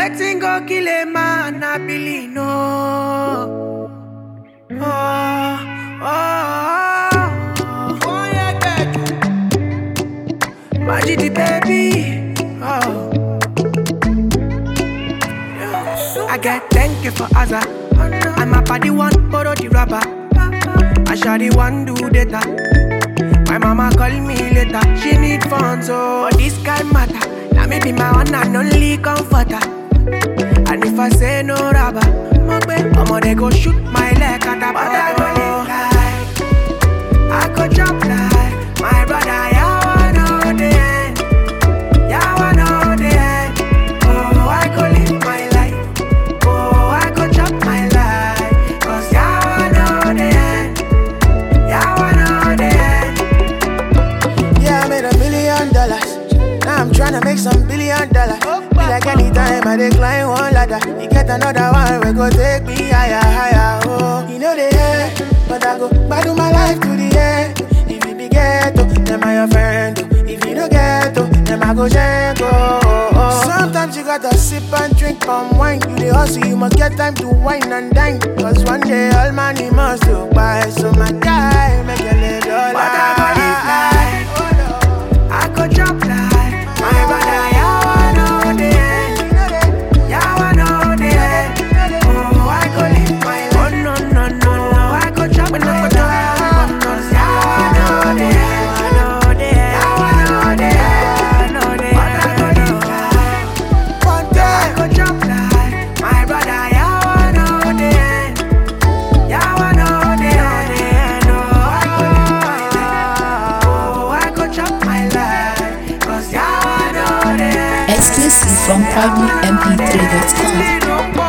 Wetin go kill a man, I believe no. Oh, oh, oh, oh, yeah, baby. Magic the baby. Oh. I get thank you for Azza. I'm a party one, borrow the rubber. I shall the one do data. My mama call me later. She need funds, so this kind matter. Now me be my one and only comforter. And if I say no rubber, I'ma they go shoot my leg at the But I go live like I go drop like my brother. Yeah, I know the end. Yeah, I know the end. Oh, I go live my life. Oh, I go drop my life. Cause yeah, I know the end. Yeah, I know the end. Yeah, I made a million dollars. Now I'm tryna make some billion dollars. Be like anytime I decline one ladder. You get another one, we go take me higher, higher. Oh, you know the end, but I go battle my life to the end. If you be ghetto, then I your friend. oh. If you no ghetto, then I go jango. Oh, oh. Sometimes you gotta sip and drink palm wine. You the hustle, you must get time to wine and dine. Cause one day all money must go by. So my guy, make a little But I go live like Oh, no. I go drop like my brother. Yeah, I know the end. Yeah, I know the end. Oh, I go live my life. Oh no no no no, I go drop and I go drop. Cause yeah, I know the end. I know the end. Yeah, I know the end. I know the end. But I go live like One day. I go drop like my brother. Yeah, I know the end. Yeah, I know the end. Oh, I go live my life. Oh, I go drop my life. Cause yeah, I know the end. Exclusive from PrimeMP3.com. Don't